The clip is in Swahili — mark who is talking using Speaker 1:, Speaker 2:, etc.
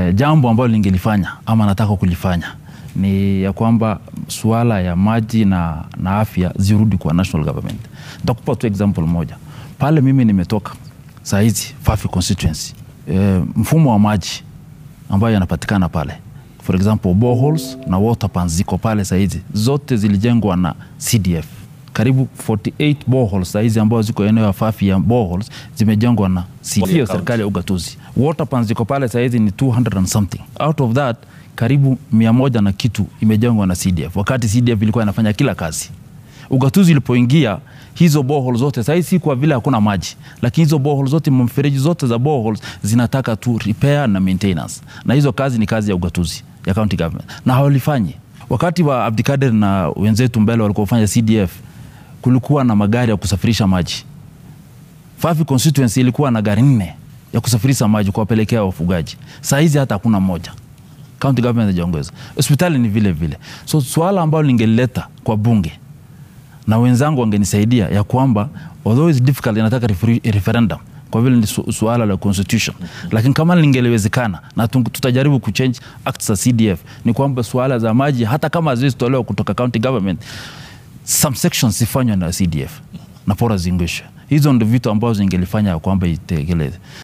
Speaker 1: eh, jambo ambalo lingelifanya ama nataka kulifanya ni ya kwamba suala ya maji na, na afya zirudi kwa national government. Nitakupa tu example moja pale mimi nimetoka saa hizi Fafi constituency e, mfumo wa maji ambayo yanapatikana pale for example boreholes na water pans ziko pale saa hizi zote zilijengwa na CDF karibu 48 boreholes saa hizi ambazo ziko eneo ya Fafi ya boreholes zimejengwa na CDF, sio serikali ya ugatuzi. Water pans ziko pale saa hizi ni 200 and something out of that karibu mia moja na kitu imejengwa na CDF, wakati CDF ilikuwa inafanya kila kazi. Ugatuzi ilipoingia hizo borehole zote sahii, si kwa vile hakuna maji, lakini hizo borehole zote, mfereji zote za boreholes zinataka tu repair na maintenance, na hizo kazi ni kazi ya ugatuzi ya county government, na hawalifanyi. Wakati wa Abdikader na wenzetu mbele walikuwa fanya CDF, kulikuwa na magari ya kusafirisha maji. Fafi constituency ilikuwa na gari nne ya kusafirisha maji kuwapelekea wafugaji. Saa hizi hata hakuna moja county government hajaongeza. Hospitali ni vile vile. So swala ambalo ningelileta kwa bunge na wenzangu wangenisaidia ya kwamba although it's difficult, inataka referi- referendum kwa vile ni su suala la constitution, lakini kama lingeliwezekana na tu- tutajaribu kuchange acts za CDF, ni kwamba suala za maji hata kama haziwezi tolewa kutoka county government, some sections zifanywe na CDF na pora zingishwe. Hizo ndio vitu ambazo zingelifanya ya kwamba itekeleze.